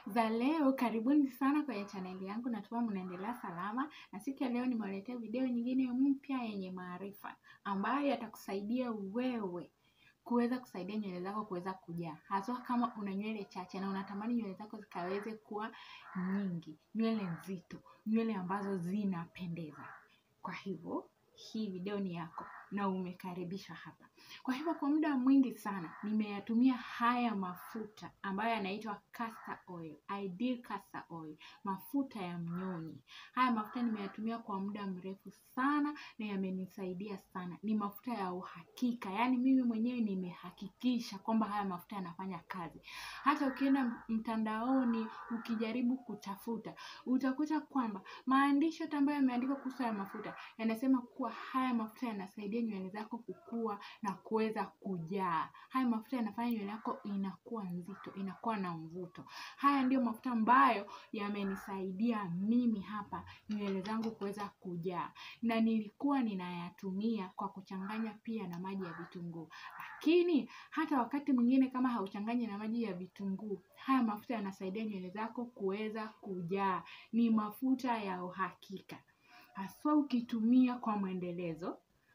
za leo. Karibuni sana kwenye chaneli yangu, natumai mnaendelea salama, na siku ya leo nimewaletea video nyingine mpya yenye maarifa ambayo yatakusaidia wewe kuweza kusaidia nywele zako kuweza kujaa, haswa kama una nywele chache na unatamani nywele zako zikaweze kuwa nyingi, nywele nzito, nywele ambazo zinapendeza. Kwa hivyo hii video ni yako na umekaribishwa hapa. Kwa hivyo kwa muda mwingi sana nimeyatumia haya mafuta ambayo yanaitwa castor oil, ideal castor oil, mafuta ya mnyonyi. Haya mafuta nimeyatumia kwa muda mrefu sana na yamenisaidia sana. Ni mafuta ya uhakika, yaani mimi mwenyewe nimehakikisha kwamba haya mafuta yanafanya kazi. Hata ukienda mtandaoni ukijaribu kutafuta, utakuta kwamba maandishi yote ambayo yameandikwa kuhusu haya mafuta yanasema kuwa haya mafuta yanasaidia nywele zako kukua na kuweza kujaa. Haya mafuta yanafanya nywele yako inakuwa nzito, inakuwa na mvuto. Haya ndiyo mafuta ambayo yamenisaidia mimi hapa nywele zangu kuweza kujaa, na nilikuwa ninayatumia kwa kuchanganya pia na maji ya vitunguu. Lakini hata wakati mwingine kama hauchanganyi na maji ya vitunguu, haya mafuta yanasaidia nywele zako kuweza kujaa. Ni mafuta ya uhakika, haswa ukitumia kwa mwendelezo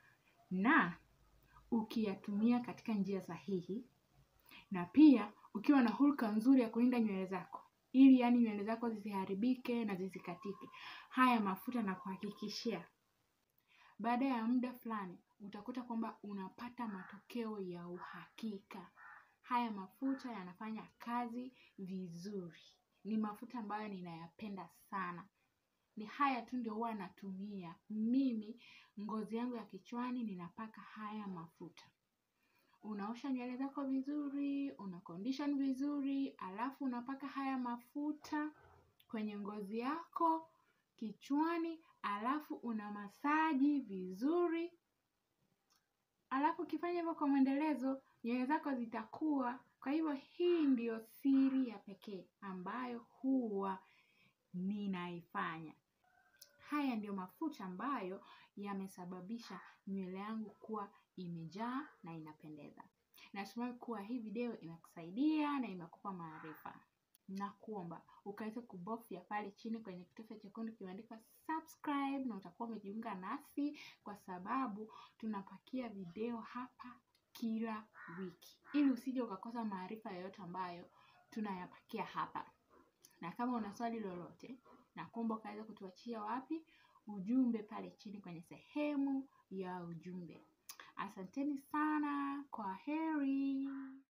na ukiyatumia katika njia sahihi, na pia ukiwa na hulka nzuri ya kulinda nywele zako ili yani nywele zako zisiharibike na zisikatike. Haya mafuta na kuhakikishia, baada ya muda fulani utakuta kwamba unapata matokeo ya uhakika. Haya mafuta yanafanya kazi vizuri, ni mafuta ambayo ninayapenda sana. Ni haya tu ndio huwa natumia mimi, ngozi yangu ya kichwani ninapaka haya mafuta. Unaosha nywele zako vizuri, una condition vizuri, alafu unapaka haya mafuta kwenye ngozi yako kichwani, alafu una masaji vizuri, alafu ukifanya hivyo kwa mwendelezo, nywele zako zitakuwa. Kwa hivyo hii ndiyo siri ya pekee ambayo huwa ninaifanya. Haya ndiyo mafuta ambayo yamesababisha nywele yangu kuwa imejaa na inapendeza. Natumai kuwa hii video imekusaidia na imekupa maarifa. Nakuomba ukaweze kubofya pale chini kwenye kitufe chekundu kimeandikwa subscribe, na utakuwa umejiunga nasi kwa sababu tunapakia video hapa kila wiki, ili usije ukakosa maarifa yoyote ambayo tunayapakia hapa. Na kama una swali lolote, nakuomba ukaweza kutuachia wapi ujumbe pale chini kwenye sehemu ya ujumbe. Asanteni sana, kwa heri.